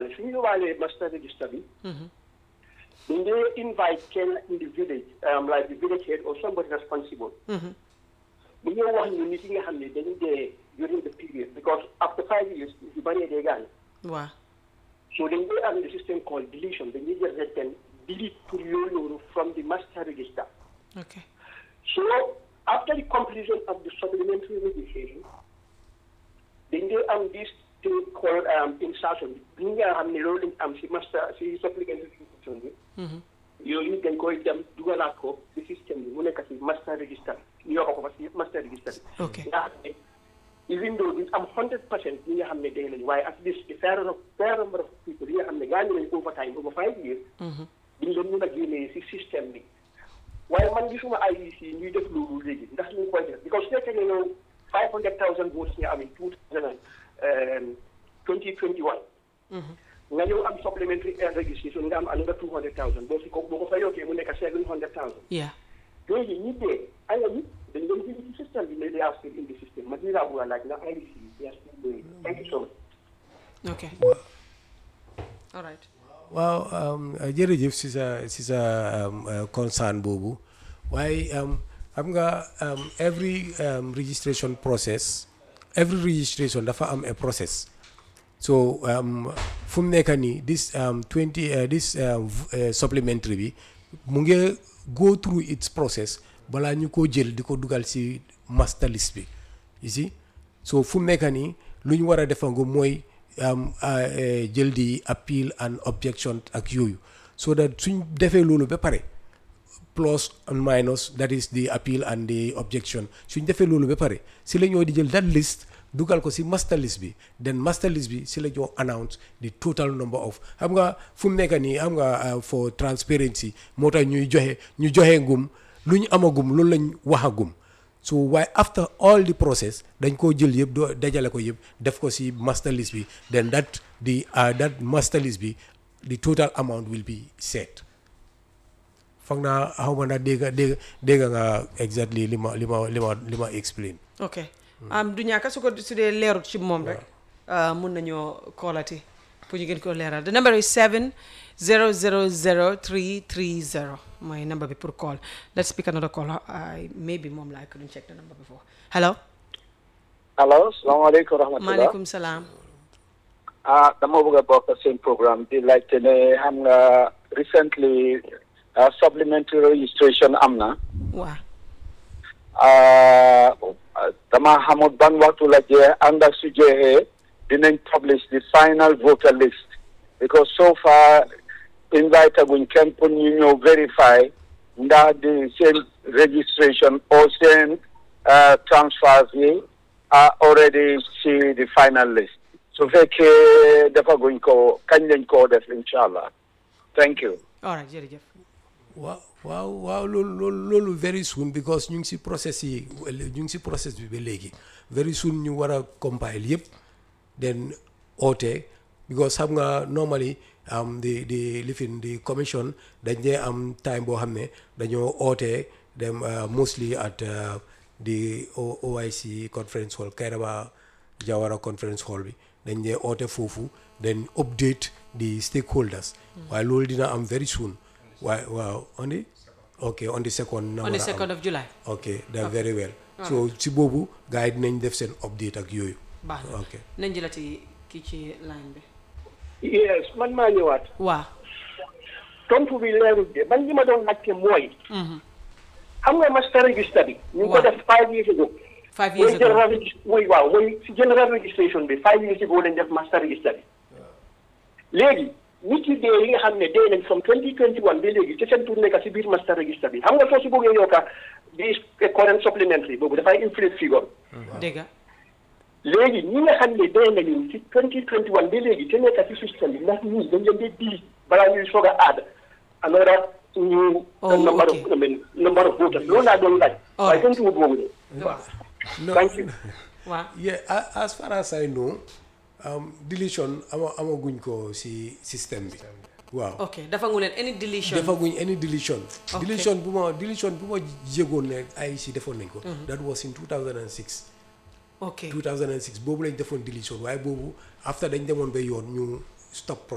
ne suñu yóbbaalee master register bi dañ dee invite kenn in the village um, like the village head or somebody responsible bu ñëw wax ñu nit yi nga xam ne dañu dee during the period because after five years yu bëree dee gaañ waaw so dañ dee am the system called deletion dañuy jël rek kenn delete pour yooyu noonu from the master register ok So after the completion of the supplementary registration, then they am this thing called um, insertion. bi nga xam ne loolu lañ am si master si supplementary registration bi. yooyu dañ koy dem dugalaat ko si système bi mu nekk si master register ñu yokk ko fa si master register bi. Ok. nga xam ne even though duñ am 100 percent ñi nga xam ne day lañ waaye at least a fair of fair number of people yi nga xam ne gaañu nañ over time over five years. duñ leen mën a génnee si système bi. waaye man gisuma IEC ñuy def loolu léegi ndax ñu ngi koy def because su fekkee ne yow 500000 votes nga am in 2021. nga ñëw am supplementary air registration nga am another 200000 boo si ko boo ko fa yokkee mu nekk 700000. yeah yooyu ñi dee ay ñi dañ doon jël ci système bi mais they are still in the system man lii laa bëgg a laaj ndax IEC they are still doing it. thank you so much. ok all right waaw um, uh, jërëjëf si sa si sa um, uh, concern boobu waaye um, xam nga um, every um, registration process every registration dafa am a process so um, fu mu nekk nii this um, 20 uh, this um, v- uh, supplementary bi mu ngi go through its process balaa ñu ko jël di ko dugal si master list bi you see so fu mu nekk nii lu ñu war a defangu mooy um, uh, uh, jël di appeal and objection ak yooyu so that suñ defee loolu ba pare plus and minus that is the appeal and the objection suñ defee loolu ba pare si la ñoo di jël that list dugal ko si master list bi then master list bi si la ñoo announce the total number of xam nga fu mu nekk nii xam nga uh, for transparency moo tax ñuy joxe ñu joxe ngum lu ñu amagum loolu lañ waxagum so waaye after all the process dañ koo jël yëpp doo dajale ko yëpp def ko si master list bi then that the uh, that master list bi the total amount will be set foog naa xaw ma ndax dégg dégg dégg nga exactly li ma li ma li ma li ma explain ok am du ñàkk su ko su dee leerut ci moom rek ah, mun nañoo koolati pour ñu gën koo leeral the number is 7 0 0 0 3 3 0 mooy number bi pour call let's pick another call I maybe moom la I couldn't check the number before hello allo salaamaaleykum wa rahmatulah maaleykum salaam ah dama bëgg a bokk seen programme di laajte ne xam nga recently ah, supplementary registration am na waa ah, dama xamul ban waxtu la jee ànd ak su jeexee dinañ publish the final voter list because so far invite guñ kenn pour ñu ñëw verify ndax di seen registration or seen ah, transfers yi are already ci the final list su fekkee dafa guñ ko kañ lañ koo def incha allah thank you all right jërëjëf waaw waaw waaw loolu loolu loolu very soon because ñu ngi si process yi ñu ngi si process bi ba léegi very soon ñu war a compile yëpp then oote because xam nga normally um, the the lifin the commission dañ dee am time boo xam ne dañoo oote dem uh, mostly at uh, the O- OIC conference hall Kairaba Jawara conference hall bi dañ dee oote foofu then update the stakeholders waaye loolu dina am very soon waaye waaw on the ok on the second na on the war a am. second of July ok da very well so si boobu gars yi dinañ def seen update ak yooyu baax na ok nañ jëlati kii ci line bi yes man maa ñëwaat. waa tontu bi leerul de man li ma doon laajte mooy. xam nga master register bi. ñu ngi ko Waaw. def five years ago. five years mooy ago general regis- mooy waaw mooy si general registration bi five years ago lañ def master register bi. léegi nit yi dee yi nga xam ne dee nañ from 2021 ba léegi ci seen tur nekk si biir master register bi xam nga soo si bëggee yokka di current supplementary boobu dafay inflate figure. dégg léegi ñi nga xam ne dee nañu ci 2021 ba léegi te nekk ci système bi ndax ñii dañ leen di di balaa ñuy soog a aada another new Oh, number okay. of I mean, number of voters loolu laa doon laaj. All waaye right. tontu wut boobu de. no Thank you. waa yeah a- as far as I know um, deletion ama amaguñ ko si système bi waaw ok dafa ngu leen any deletion defaguñ any deletion Ok. deletion bu ma deletion bu ma yëgoon ne ay si defoon nañ ko that was in 2006 ok 2006 boobu lañ defoon deletion waaye boobu after dañ demoon ba yoon ñu stop